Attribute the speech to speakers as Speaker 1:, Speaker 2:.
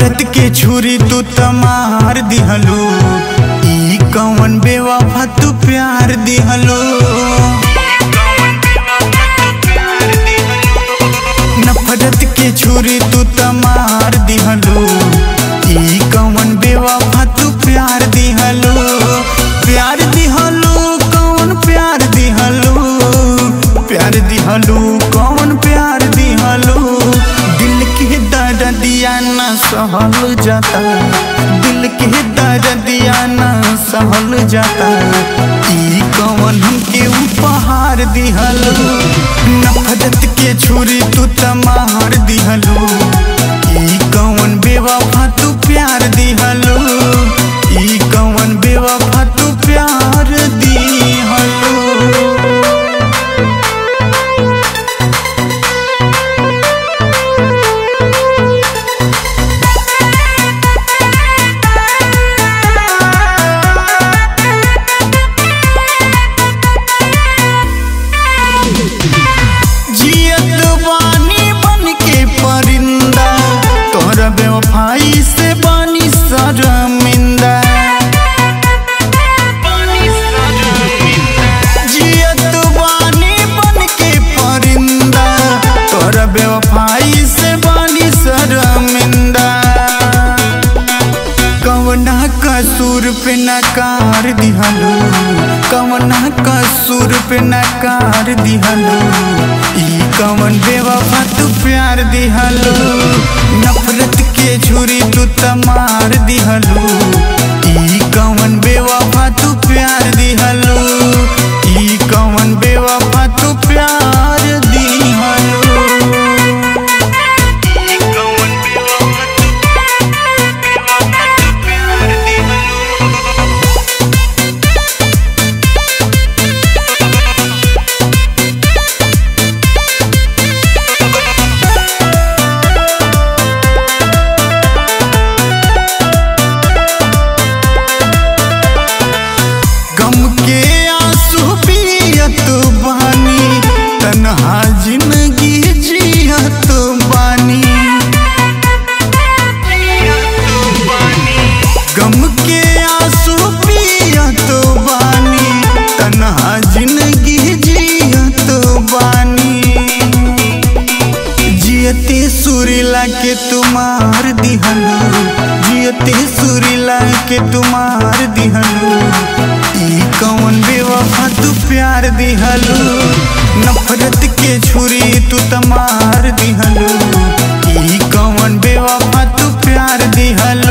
Speaker 1: नफरत के छुरी तू तमार दिहलो ई कौन बेवफा तू प्यार दिहलो नफरत के छुरी तू तमार दिहलो ई कौन बेवफा तू प्यार दिहलो प्यार दिहलो कौन प्यार दिहलो प्यार दिहलो कौन प्यार दिहलो दिल के दर्दिया न सहल जाता दिल के दर्दिया न सहल जाता ई कौन हमके उपहार दिहलो नफरत के छुरी तू तमार दिहलो ई कौन बेवफा तू प्यार दिहलो ई कौन बेवफा तू प्यार दिहलो जियत बानी बन के परिंदा तोहरा बेवफाई से बानी शर्मिंदा जियत बानी बन के परिंदा तोहरा बेवफाई से बानी शर्मिंदा कवना कसूर पे नकार दिहलो कवना कसूर पे नकार दिहलो ई कवन बेवफा तू प्यार दिहलो नफरत के छुरी तू तमार दिहलो ई कवन बेवफा तू प्यार दिहलो ई कवन बेवफा तू प्यार दिहलो गम के आंसू पियत बानी तन्हा जिंदगी जियत बानी गम के आंसू पियत बानी तन्हा जिंदगी जियत बानी जियते सुरीला के तुम्हार दिहलो जियते सुरीला के तुम्हार दिहलो ई कौन बेवफा तू प्यार दिहलो नफरत के छुरी तू तमार दिहलो ई कौन बेवफा तू प्यार दिहलो